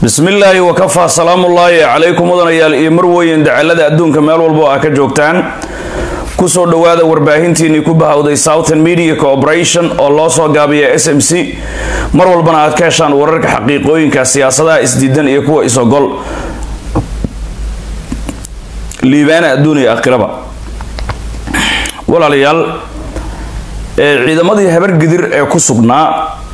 bismi illaahi wakafaa salaamullaahi calaykum mudanayaal iyo marweyn dacalada adduunka meel walbo a ka joogtaan kusoo dhowaada warbaahintiinii ku bahawday southern media corporation oo loo soo gaabiya s m c mar walbana aad ka heshaan wararka xaqiiqooyinka siyaasadaha isdiidan iyo kuwa isogol liibaana adduun iyo aakhiraba walaalayaal ciidamadii habargidir ee ku sugnaa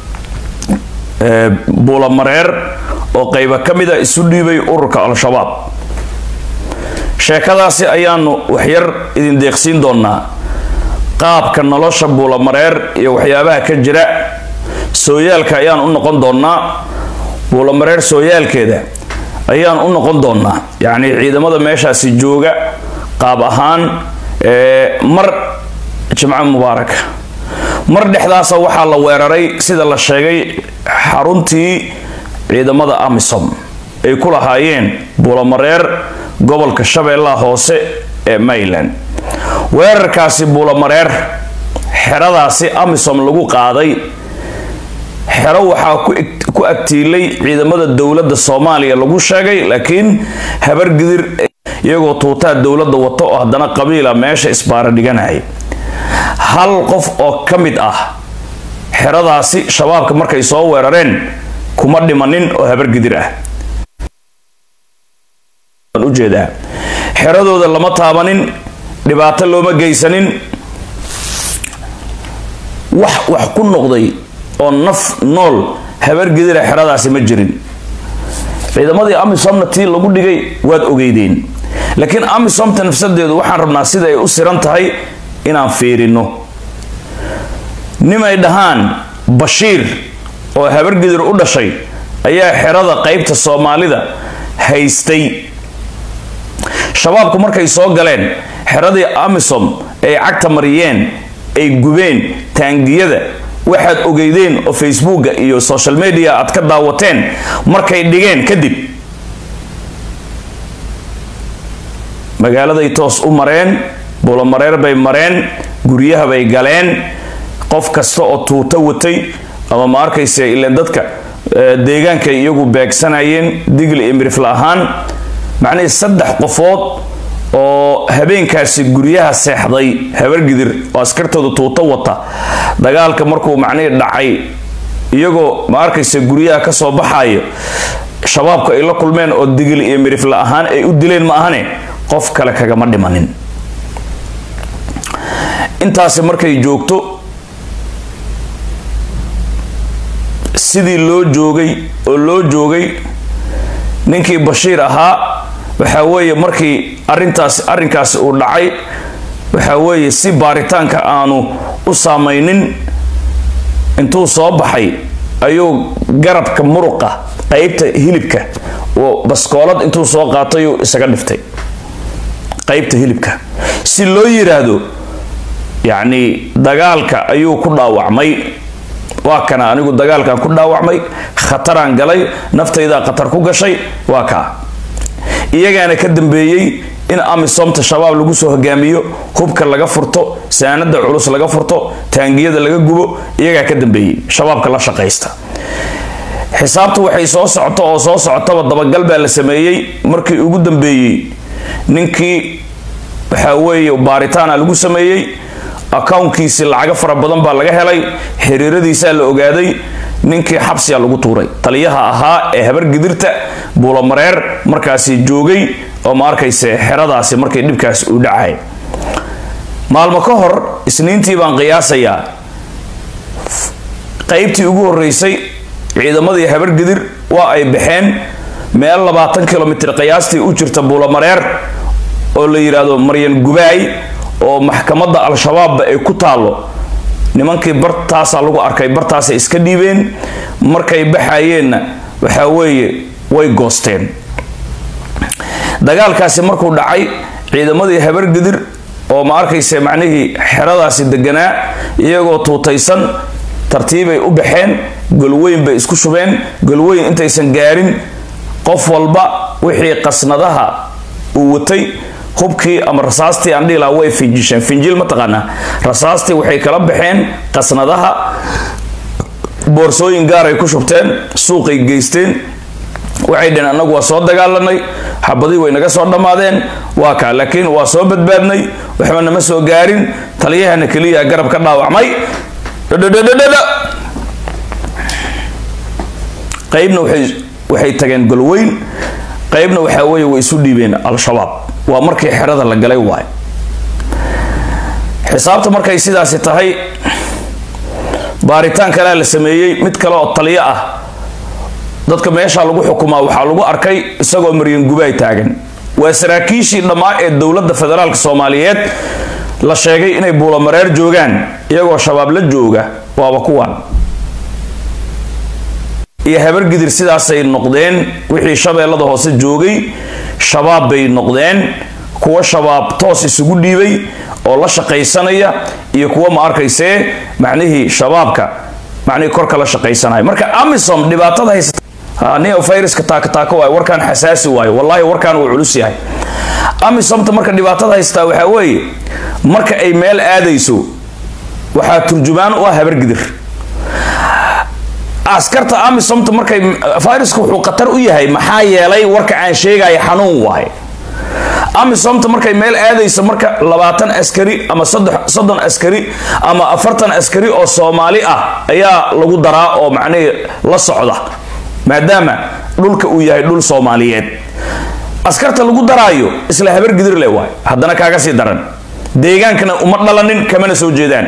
buulamareer oo qayba ka mida isu dhiibay ururka al-shabaab sheekadaasi ayaanu waxyar idin deeqsiin doonaa qaabka nolosha buulamareer iyo waxyaabaha ka jira sooyaalka ayaan u noqon doonaa buulamareer sooyaalkeeda ayaan u noqon doonaa yacni ciidamada meeshaasi jooga qaab ahaan mar jimco mubaaraka mar dhexdaasa waxaa la weeraray sida la sheegay xaruntii ciidamada amisom ay ku lahaayeen buulamareer gobolka shabeellaha hoose ee mayland weerarkaasi buulamareer xeradaasi amisom lagu qaaday xero waxaa ku agtiilay ciidamada dowladda soomaaliya lagu sheegay laakiin habargidir iyagoo tuutaa dowladda wato oo haddana qabiila meesha isbaara dhiganaya hal qof oo ka mid ah xeradaasi shabaabka markay soo weerareen kuma dhimanin oo habargidir ah ujeedaa xeradooda lama taabanin dhibaato looma geysanin wax wax ku noqday oo naf nool habargidira xeradaasi ma jirin ciidamadii amisomna tii lagu dhigay waad ogeydeen laakiin amisomta nafsadeedu waxaan rabnaa sida ay u siran tahay inaan fiirino nimay dhahaan bashiir oo habargidir u dhashay ayaa xerada qaybta soomaalida haystay shabaabku markay soo galeen xeradii amisom ay cagta mariyeen ay gubeen taangiyada waxaad ogeydeen oo facebooka iyo social media aad ka daawateen markay dhigeen kadib magaaladay toos u mareen buulamareer bay mareen guryaha bay galeen qof kasta oo tuuto watay ama ma arkaysa ileen dadka deegaankay iyagu beegsanayeen digli iyo mirifla ahaan macnihii saddex qofood oo habeenkaasi guryaha seexday habargidir oo askartooda tuuto wata dagaalka markuu macnihii dhacay iyagoo ma arkaysa guryaha ka soo baxayo shabaabku ay la kulmeen oo digli iyo mirifla ahaan ay u dileen ma ahane qof kale kagama dhimanin intaasi markay joogto sidii loo joogay oo loo joogay ninkii bashiir ahaa waxaa weeye markii arintaas arrinkaasi uu dhacay waxaa weeye si baaritaanka aanu u saamaynin intuu soo baxay ayuu garabka muruqa qeybta hilibka oo baskoolad intuu soo qaatayuu isaga dhiftay qeybta hilibka si loo yiraahdo yacni dagaalka ayuu ku dhaawacmay waa kana anigu dagaalkan ku dhaawacmay khataraan galay naftaydaa khatar ku gashay waa kaa iyagaana ka dambeeyey in amisomta shabaab lagu soo hogaamiyo hubka laga furto saanada culus laga furto taangiyada laga gubo iyagaa ka dambeeyey shabaabka la shaqaysta xisaabtu waxay soo socoto oo soo socotaba dabagal baa la sameeyey markii ugu dambeeyey ninkii waxaa weeye baaritaana lagu sameeyey accounkiisi lacago fara badan baa laga helay xiriiradiisaa la ogaaday ninkii xabsiga lagu tuuray taliyaha ahaa ee habargidirta buulamareer markaasi joogay oo ma arkayse xeradaasi markay dhibkaasi uu dhacay maalmo ka hor isniintii baan qiyaasayaa qaybtii ugu horeysay ciidamadii habargidir waa ay baxeen meel labaatan kilomitr qiyaastii u jirta buulamareer oo la yidhaahdo maryan gubaay oo maxkamadda al-shabaabba ay ku taallo nimankii bartaasaa lagu arkay bartaasay iska dhiibeen markay baxayeenna waxaa weeye way goosteen dagaalkaasi markuu dhacay ciidamadii habargidir oo ma arkaysa macnihii xeradaasi deganaa iyagoo tuutaysan tartiibay u baxeen golweyn bay isku shubeen golweyn intaysan gaarin qof walba wixii qasnadaha uu watay hubkii ama rasaastii aan dhihi lahaa way finjisheen finjil mataqaanaa rasaastii waxay kala baxeen qasnadaha boorsooyin gaaray ku shubteen suuqay geysteen waxay dhaheen annagu waa soo dagaalanay xabadii way naga soo dhammaadeen waa kaa laakiin waa soo badbaadnay waxba nama soo gaarin taliyahana keliya garab ka dhaawacmay dhadhadhadhadha qaybna waxay waxay tageen golweyn qaybna waxaa weeye way isu dhiibeen al-shabaab waa markii xerada la galay waay xisaabta markay sidaasi tahay baaritaan kalea la sameeyey mid kale oo taliyo ah dadka meesha lagu xukumaa waxaa lagu arkay isagoo maryan gubaay taagan waa saraakiishii dhammaa ee dowladda federaalk soomaaliyeed la sheegay inay buulamareer joogaan iyagoo shabaab la jooga waaba kuwan iyo habargidir sidaasay noqdeen wixii shabeellada hoose joogay shabaab bay noqdeen kuwa shabaab toos isugu dhiibay oo la shaqaysanaya iyo kuwa ma arkaysee macnihii shabaabka macnihii korka la shaqaysanaya marka amisom dhibaatada haysata nia viruska taakataako waay warkaan xasaasi waayo wallahi warkaan wuu culus yahay amisomta marka dhibaatada haystaa waxaa weeye marka ay meel aadayso waxaa turjumaan u ah habargidir askarta amisomta markay viruska wuxuu khatar u yahay maxaa yeelay warka aan sheegaya xanuun waaye amisomta markay meel aadayso marka labaatan askari ama soddon askari ama afartan askari oo soomaali ah ayaa lagu daraa oo macnihii la socda maadaama dhulka uu yahay dhul soomaaliyeed askarta lagu daraayo isla habargidir le waay haddana kaaga sii daran deegaankana uma dhalanin kamana soo jeedaan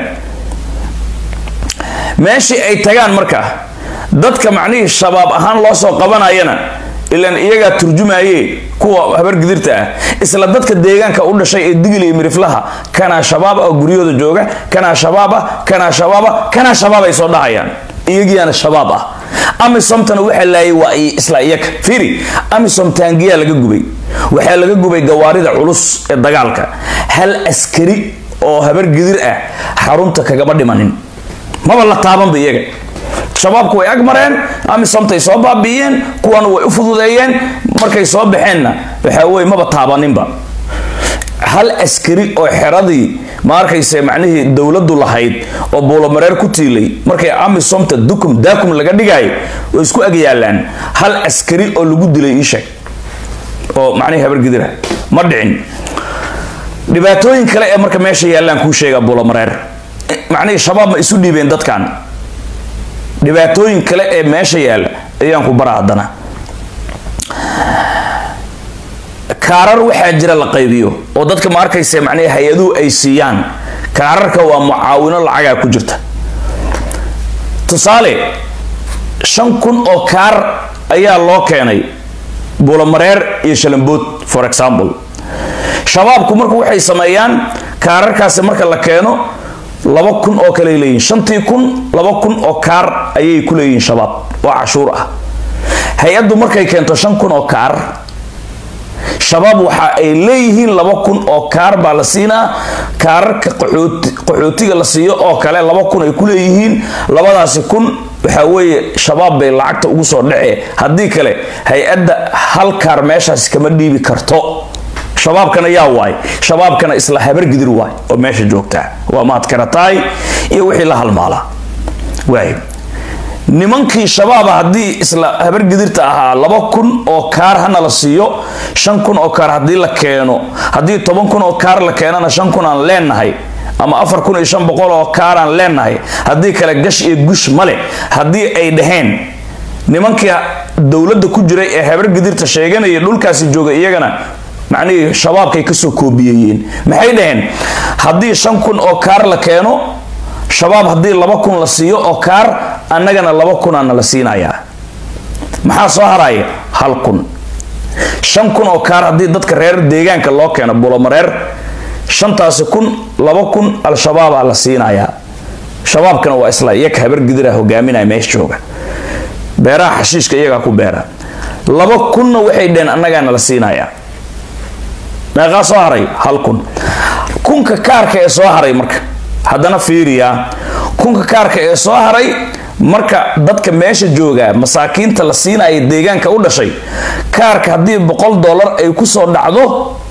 meeshii ay tagaan marka dadka macnihii shabaab ahaan loo soo qabanayana ilaan iyagaa turjumaye kuwa habargidirta ah isla dadka deegaanka u dhashay ee digil iyo miriflaha kanaa shabaab ah guryahooda jooga kanaa shabaab ah kanaa shabaab ah kanaa shabaab ay soo dhahayaan iyagiyaana shabaab ah amisomtana waxaa laayay waa isla iyaga fiiri amisom taangiyaa laga gubay waxaa laga gubay gawaarida culus ee dagaalka hal askari oo habargidir ah xarunta kagama dhimanin maba la taabanba iyaga shabaabku way ag mareen amisomtay soo baabi'iyeen kuwana way u fududeeyeen markay soo baxeenna waxaa weye maba taabaninba hal askari oo xeradii ma arkayse macnihii dowladdu lahayd oo buulamareer ku tiilay markay amisomta dukum daakum laga dhigaayo way isku ag yaalaan hal askari oo lagu dilay ii sheeg oo macnihii habargidira ma dhicin dhibaatooyin kale ee marka meesha yaallaan kuu sheegaa buulamareer macnihii shabaab ma isu dhiibeen dadkan dhibaatooyin kale ee meesha yaalla ayaan ku bara haddana kaarar waxaa jira la qaybiyo oo dadka ma arkaysa macnihii hay-aduhu ay siiyaan kaararka waa mucaawino lacagaa ku jirta tusaale shan kun oo kaar ayaa loo keenay buulamareer iyo shalambood for example shabaabku marku waxay sameeyaan kaararkaasi marka la keeno laba kun oo kale leeyihin shantii kun laba kun oo kaar ayay ku leeyihiin shabaab oo cashuur ah hay-addu markay keento shan kun oo kaar shabaab waxa ay leeyihiin laba kun oo kaar baa la siinaa kaararka qaxootiga la siiyo oo kale laba kun ay ku leeyihiin labadaasi kun waxaa weeye shabaab bay lacagta ugu soo dhacee haddii kale hay-adda hal kaar meeshaasi kama dhiibi karto shabaabkana yaa waay shabaabkana isla habargidir waay oo meesha joogtaa waa maad karataay iyo wixii la halmaala waay nimankii shabaaba haddii isla habargidirta ahaa laba kun oo kaar hana la siiyo shan kun oo kaar haddii la keeno haddii toban kun oo kaar la keenana shan kun aan leenahay ama afar kun iyo shan boqol oo kaaraan leenahay haddii kale gash iyo gush male haddii ay dhaheen nimankii dowladda ku jiray ee habargidirta sheeganaya dhulkaasi jooga iyagana macnihii shabaabkay kasoo koobiyeyeen maxay dhaheen haddii shan kun oo kaar la keeno shabaab haddii laba kun la siiyo oo kaar annagana laba kunaana la siinayaa maxaa soo haraya hal kun shan kun oo kaar haddii dadka reer deegaanka loo keeno bulomareer shantaasi kun laba kun al-shabaabaa la siinayaa shabaabkana waa isla iyaga habargidira hogaaminaya meesha jooga beeraha xashiishka iyagaa ku beera laba kunna waxay dheheen annagaana la siinayaa meeqaa soo haray hal kun kunka kaarka ee soo haray marka haddana fiiriyaa kunka kaarka ee soo haray marka dadka meesha jooga masaakiinta la siinaya deegaanka u dhashay kaarka haddii boqol dollar ay kusoo dhacdo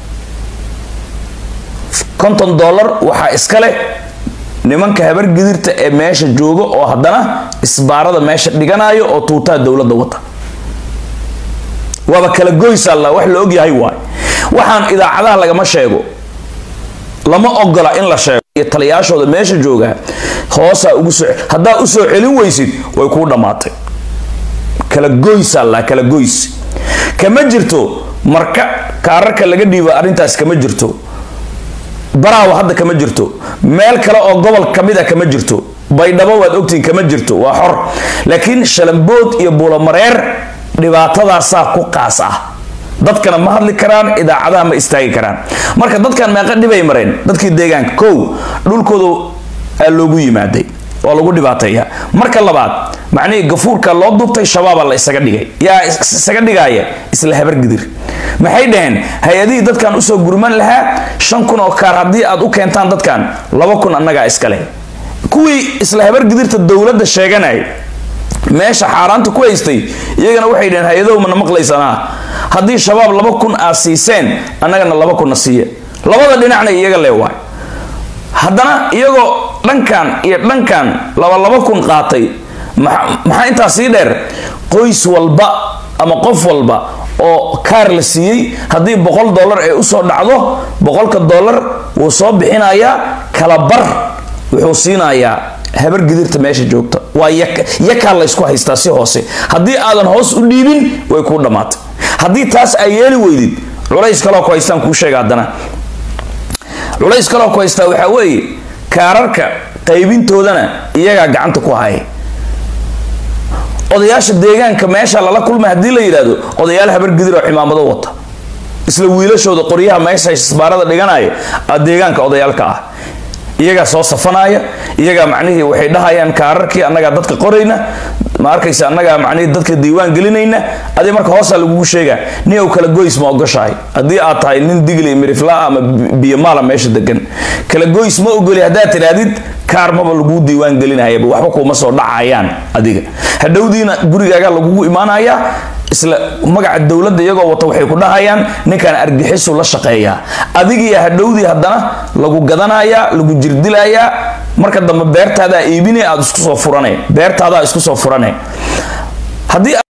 konton dollar waxaa iska leh nimanka habargidirta ee meesha jooga oo haddana isbaarada meesha dhiganayo oo tuutaha dowladda wata waaba kala goysa la wax la ogyahay waay waxaan idaacadaha lagama sheego lama ogola in la sheego iyo taliyaashooda meesha jooga hoosaa ugu soo haddaa usoo celin weysid way kuu dhammaatay kala goysa la kala goys kama jirto marka kaararka laga dhiiba arrintaas kama jirto baraawa hadda kama jirto meel kale oo gobol kamid a kama jirto baydhabo waad ogtihiin kama jirto waa xor laakiin shalambood iyo buulamareer dhibaatadaasaa ku qaas ah dadkana ma hadli karaan idaacadaha ma istaagi karaan marka dadkan meeqa dhibay mareen dadkii deegaanka kow dhulkooda aa loogu yimaaday waa lagu dhibaateeya marka labaad macnihii gafuurka loo duubtay shabaaba la isaga dhigay yaa isaga dhigaya isla habargidir maxay dhaheen hay-adihii dadkan usoo gurman lahaa shan kun oo kaar haddii aad u keentaan dadkan laba kun annagaa iskale kuwii isla habargidirta dowladda sheeganaya meesha xaaraanta ku haystay iyagana waxay dhaheen hay-adow mana maqlaysanaa haddii shabaab laba kun aad siiseen annagana laba kunna siiya labada dhinacna iyaga leewaay haddana iyagoo dhankan iyo dhankan laba laba kun qaatay maxaa intaa sii dheer qoys walba ama qof walba oo kaar la siiyey haddii boqol dollar ay usoo dhacdo boqolka dollar wuu soo bixinayaa kala bar wuxuu siinayaa habar gidirta meesha joogta waa yakaa laysku haystaa si hoose haddii aadan hoos u dhiibin way kuu dhammaatay haddii taas ay yeeli weydid culays kaloo ku haystaan kuu sheega haddana culays kaloo ku haystaa waxaa weeye kaararka qaybintoodana iyagaa gacanta ku haya odayaasha deegaanka meesha lala kulmay haddii la yidhaahdo odayaal habargidir oo cimaamado wata isla wiilashooda qoryaha meesha isbaarada dhiganaya aa deegaanka odayaalka ah iyagaa soo safanaya iyagaa macnihii waxay dhahayaan kaararkii annagaa dadka qorayna ma arkaysa annagaa macnihii dadka diiwaan gelinayna adi marka hoosaa lagugu sheegaa nin ow kala goys ma ogoshahay haddii aad tahay nin digli miriflaa ama biyomaala meesha degan kala goys ma ogoli haddaad tidhaahdid kaar maba laguu diiwaan gelinayaba waxba kuuma soo dhacayaan adiga hadhowdiina gurigaaga lagugu imaanayaa isla magaca dowladda iyagoo wata waxay ku dhahayaan ninkan argixisu la shaqeeyaa adigiiya hadhowdii haddana lagu gadanayaa lagu jirdilayaa marka dambe beertaadaa iibine aad isku soo furane beertaadaa isku soo furane haddii